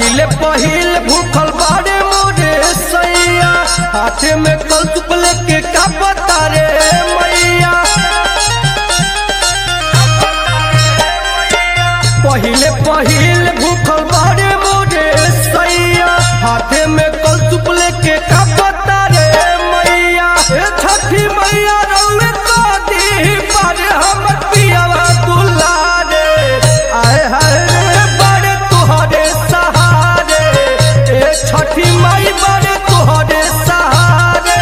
पहिले पहिल भूखल बाड़े मोरे सैया हाथे में कल चुप लेके का बता रे मैया पहिले पहिल भूखल बाड़े मोरे सैया हाथे में कल चुप लेके का बता रे मैया ए छठी मैया रउए तो दी पर हम पियावा दुलारे आए हाय रे बड़े तुहरे सहारे ए छठी माई बड़े तुहरे सहारे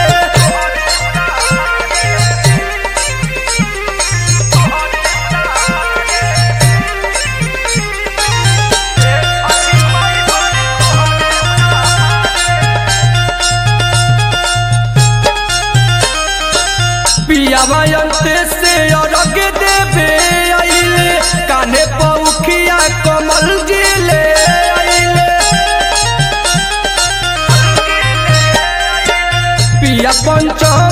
पियावा अंते से अरग देवे आइले काने पौखिया कमल जिले आइले पिया पंचम